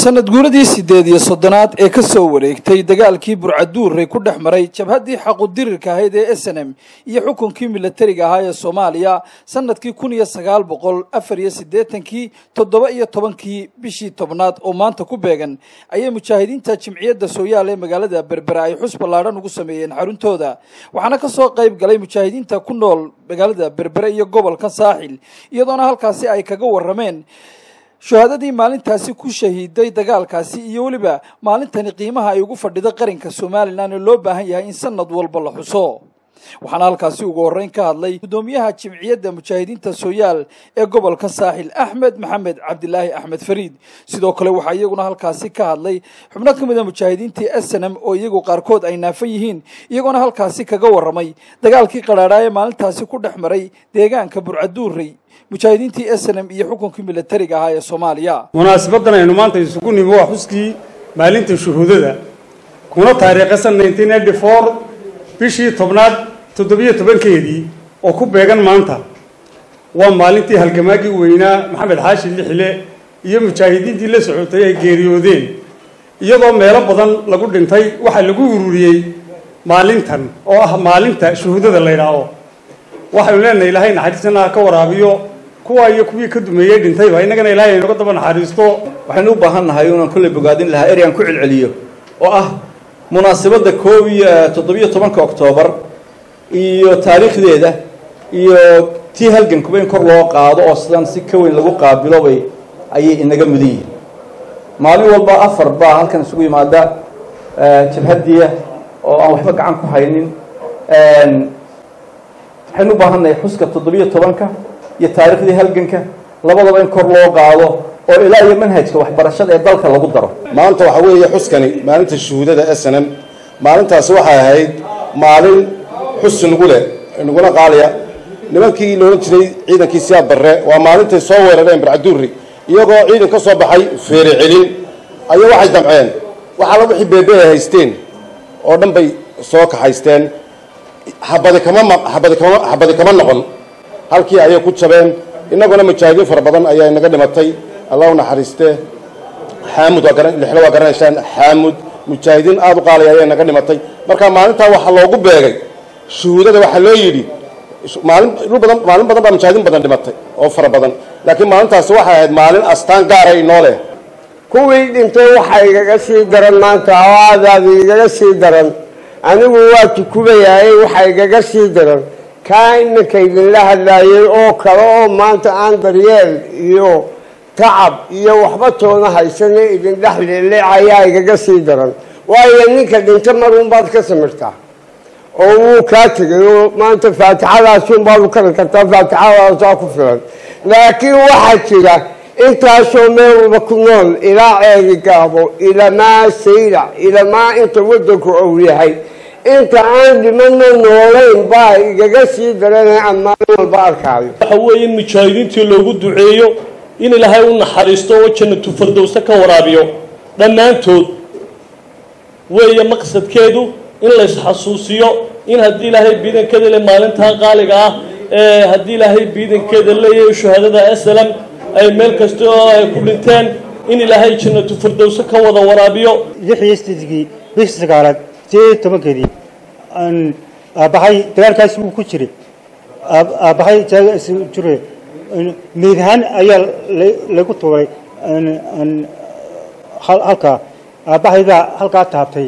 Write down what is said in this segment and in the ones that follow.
sanad guuradii sideed iyo soddonaad ee ka soo wareegtay dagaalkii burcaduurey ku dhex maray jabhaddii xaqudirirka ahayd ee s n m iyo xukunkii milatariga ahaa ee soomaaliya sanadkii kun iyo sagaal boqol afar iyo siddeetankii toddoba iyo tobankii bishii tobnaad oo maanta ku beegan ayay mujaahidiinta jimciyadda sooyaal ee magaalada berbera ay xus ballaadhan ugu sameeyeen xaruntooda waxaana ka soo qayb galay mujaahidiinta ku nool magaalada berbere iyo gobolka saaxil iyadoona halkaasi ay kaga warrameen shuhaadadii maalintaasi ku shahiiday dagaalkaasi iyo weliba maalintani qiimaha ay ugu fadhido qaranka somalilan oo loo baahan yahay in sanad walba la xuso waxaana halkaasi ugu horreyn ka hadlay guddoomiyaha jimciyadda mujaahidiinta sooyaal ee gobolka saaxil axmed maxamed cabdilaahi axmed fariid sidoo kale waxaa iyaguna halkaasi ka hadlay xubno ka mid a mujaahidiintii snm oo iyagu qaarkood ay naafan yihiin iyagoona halkaasi kaga warramay dagaalkii qadhaadhaa ee maalintaasi ku dhex maray deegaanka burcaduurey mujaahidiintii s n m iyo xukunkii milatariga ahaa ee soomaaliya munaasabaddan aynu maanta isugu nimi waa xuskii maalinta shuhuudada kuna taariikhasan nineteen eighty four bishii tobnaad toddobiyo tobankeedii oo ku beegan maanta waa maalintii halgamaagii weynaa maxamed xaashi lixile iyo mujaahidiintii la socotay ay geeriyoodeen iyadoo meelo badan lagu dhintay waxaa lagu ururiyey maalintan oo ah maalinta shuhuudada la ydhaaho waxaynu leenahay ilaahay naxariisana ha ka waraabiyo kuwa iyo kuwii ka dumeeyey dhintayba innagana ilaahay aynoga daba naxariisto waxaynu u baahan nahay inaan kolley bogaadin lahaa eryan ku celceliyo oo ah munaasabadda koob iyo toddobiyo tobanka oktoobar iyo taariikhdeeda iyo tii halgankuba in kor loo qaado oo sidan si ka weyn lagu qaabilo bay ayay inaga mudan yihiin maalin walba afar baa halkan isugu yimaada jabhadiya oo aan waxba gacan ku haynin waxaynu u baahannahay xuska toddobiyo tobanka iyo taariikhdii halganka labadaba in kor loo qaado oo ilaa iyo manhajka waxbarashada ee dalka lagu daro maanta waxaa weeye xuskani maalinta shuhuudada s n m maalintaasi waxay ahayd maalin xus nagu leh naguna qaaliya nimankii loolan jiray ciidankii siyaad barre waa maalintay soo weerareen barcaduuri iyagoo ciidan ka soo baxay feere celin ayaa waxay damceen waxaala wixii beebe ay haysteen oo dhan bay soo kaxaysteen habadi kama habadi kama habadi kama noqon halkii ayay ku jabeen innaguna mujaahidiin fara badan ayaa inaga dhimatay allah u naxariiste xaamud waa garan lixlo waa garanaysaan xaamud mujaahidiin aada u qaalaya ayaa inaga dhimatay marka maalintaa waxaa loogu beegay shuhuudada waxaa loo yidhi maalin dhul badan maalin badan baa mujaahidiin badan dhimatay oo fara badan laakiin maalintaasi waxay ahayd maalin astaan gaara inoo leh kuwii dhintay waxaa igaga sii daran maanta oo aadaada igaga sii daran anigu waa tukubayahay waxaa igaga sii daran kaa iminka idinla hadlaayay oo kale oo maanta aan daryeel iyo tacab iyo waxba toona haysana idin dhex leeleecayaa igaga sii daran waayo ninka dhinta marunbaad ka samirtaa oo wuu kaa tegay oo maanta faatixadaasunbaad u kari kartaa faatixadaasaa ku filan laakiin waxaa jira intaasoo meel walba ku nool ilaa ceegi gaabo ilamaa saylac ilamaa inta waddanku ou yahay inta aan dhimano noolayn baa igaga sii darana aan maalin walba arkaayo waxa weeye in mujaahidiintii loogu duceeyo in ilaahay u naxariisto oo jannatu fardowse ka waraabiyo dhammaantood weeye maqsadkeedu in laysxasuusiyo in haddii ilaahay biidankeeda le maalintaa qaaliga ah ee haddii ilaahay biidankeeda leeyahay shuhaadada aslam ay meel kasta oo ay ku dhinteen in ilaahay jannatu fardowse ka wada waraabiyo lix iyo sideedkii bishii sagaalaad sideed iyo tobankeedii aabbahay dagaalkaasi wuu ku jiray aabbahay jure meyd ahaan ayaa lagu tuuray halkaa aabbahay baa halkaa taabtay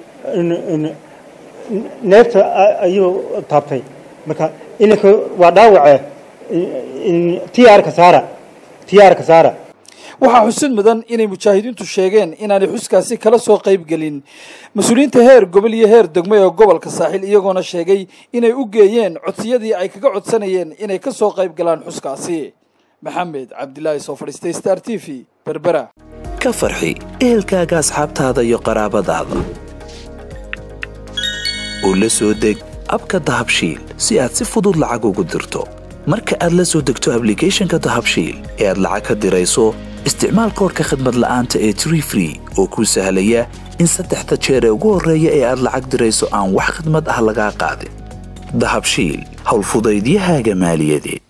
neefta ayuu taabtay marka ininka waa dhaawace tiyaarka saara tiyaarka saara waxaa xusid mudan inay mujaahidiintu sheegeen inaanay xuskaasi kala soo qayb gelin mas-uuliyiinta heer gobol iyo heer degmo ee gobolka saaxil iyagoona sheegay inay u geeyeen codsiyadii ay kaga codsanayeen inay ka soo qayb galaan xuskaasi maxamed cabdilaahi soo fadhiistay star t v berbera ka farxi ehelkaaga asxaabtaada iyo qaraabadaada oo la soo deg abka dahabshiil si aad si fudud lacag ugu dirto marka aad la soo degto ablicathonka dahabshiil ee aad lacag ka dirayso isticmaal koorka khadmad la'aanta ee tree free oo kuu sahlaya in saddexda jeer ee ugu horreeya ee aad lacag dirayso aan wax khadmad ah lagaa qaadin dahabshiil howlfudaydiyahaaga maaliyadeed